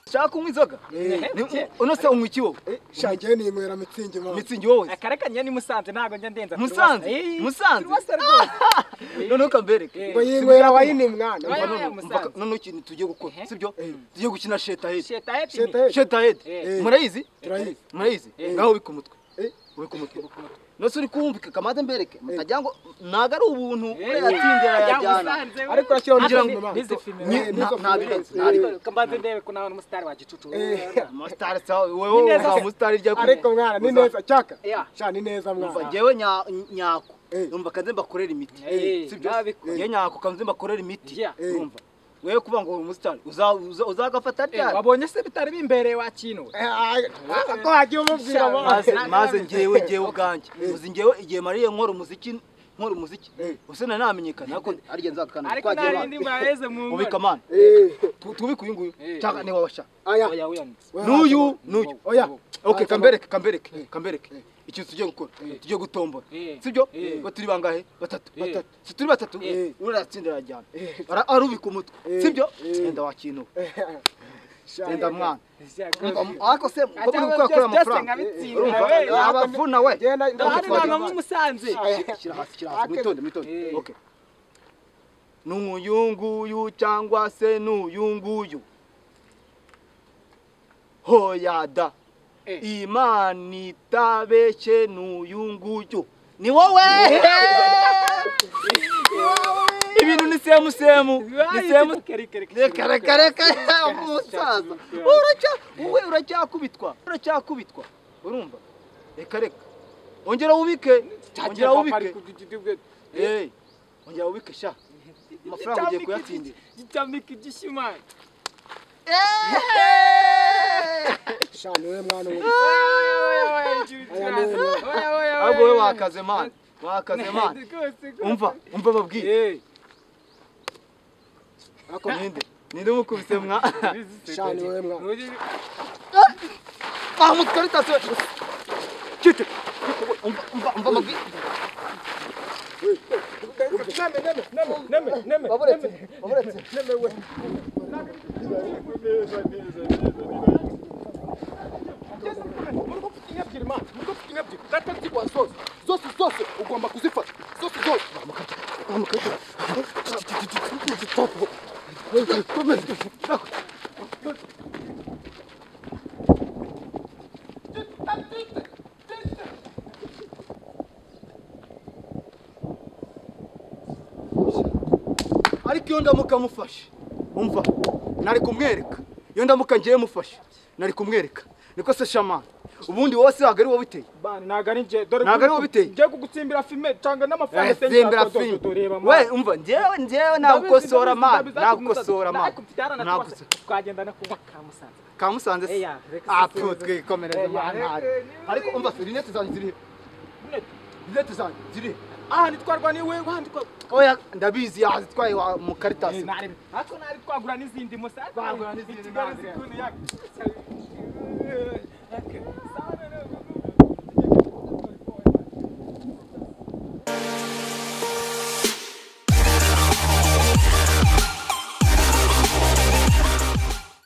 ushaka kunywa inzoga unose unywa iki wowe shagiye ninywera mitsingi mama mitsingi wowe akarakanya ni musanze ntabwo njya ndenza Musanze? Musanze? noneho kambereke ngo yinywera wayini mwana Oya, Mpaka- oya, Musanze. noneho ikintu tugiye gukora Ehe. sibyo tugiye gukina shetahedi shetaheti Sheta- shetahedi Eh. murayizi Turayizi. murayizi Eh. ngaho ubika umutwe Eh. ubika umutwe nose uri kumvika kamaze mbereke mutagira ngo ntago ari ubuntu Eh. yatsindiye yajyana ariko urashyira mu Ngira ngira ngo- ngo n'izi filime Ni- Eh, nta- nizo nta filime. birenze, nta Eh. birenze. ariko mbanze ndebe ko nawe ari umusitari wa gicucu Eh. Mustari sawa, wewe neza wa se. mustari rya ariko mwana ni Uza- neza cyaka Yeah. sha ni neza Umva mwana jyewe nya- nyako Eh. numva kanze mbakorera imiti Eh, sibyo nabikora. ye nyako kanze mbakorera imiti Yeah. Eh. numva wewe kuba ngo uri umusitari uza- uza- uzagafata ryari wabonye se bitari bimbereye wakinuwe Eh, ah, ko hagiye umubwira Sha- mwana maze na- maze na- njyewe njyewe ubwanjye uzi njyewe igihe mariye nkora umuziki nkora umuziki Eh. use nari namenyekana ariko arya nzakana ariko twagiye nta rindi bana mbareze mu ubika nkora amana Eh, Tu- tubike uyu nguyu Eh. cyangwa niba washaka aya oya wiyanitse we n'uyu wacu. n'uyu oya ok Wacu. kambereke kambereke kambereke ikintu tugiye gukora tugiye gutombora Eh. sibyo Eh. Ba turi bangahe batatu Eh. batatu si turi batatu Eh. uratsinda arajyana Ara- arubika umutwe Eh. sibyo Eh. genda wakintu Sha- genda mwana Shyaka. ariko se uko biri gukorera byose amafaranga nkabitsinda, urumva we. abavuna we Genda, genda, Ndahari genda. ntabwo muri musanze shyira hasi shyira hasi mwitonde mwitonde Eh. ok ni umuyunguyu cyangwa se ni uyunguyu hoyada Eh. imana itabeshye ni uyunguyu ni wowe ibintu ni semu semu ni semu reka reka reka umusaza uracya wowe uracyakubitwa uracyakubitwa urumva reka reka ongera wubike ongera wubike Eh, ongera wubike sha amafaranga ugiye kuyatsindira gitamika igishimari sha ni we mwana umwe ahubwo we wakaze mani wakaze mani umva umva babwiye ako ninde ninde umukubise mwa sha ni we mwana ah mutwari tase kite umva umva umva babwiye baburetse baburetse zose zose ugomba kuzifata zose zose ariko iyo ndamuka mufashe umva nari kumwereka iyo ndamuka ngiye mufashe nari kumwereka niko se shamani ubundi wose ntabwo ari wowe uteye Ntabwo ari wowe biteye. ngiye kugutsimbira filime tanga n'amafaranga zembera filime we umva njyewe njyewe nagukosora mani nagukosora mani nagukosora twagendana kuba ka musanze kamusanze se Eya, reka se- apfu twikomereze Eya, mani reka- ariko umva se rinete zanjye zirihe rinete zanjye zirihe aha ntitwarwa niwe wandikwa oya ndabizi yazitwaye wa- mu karitasi Ariko nari twagura n'izindi musanze Twagura n'izindi, I Kigali ntabwo. zikunu yaka.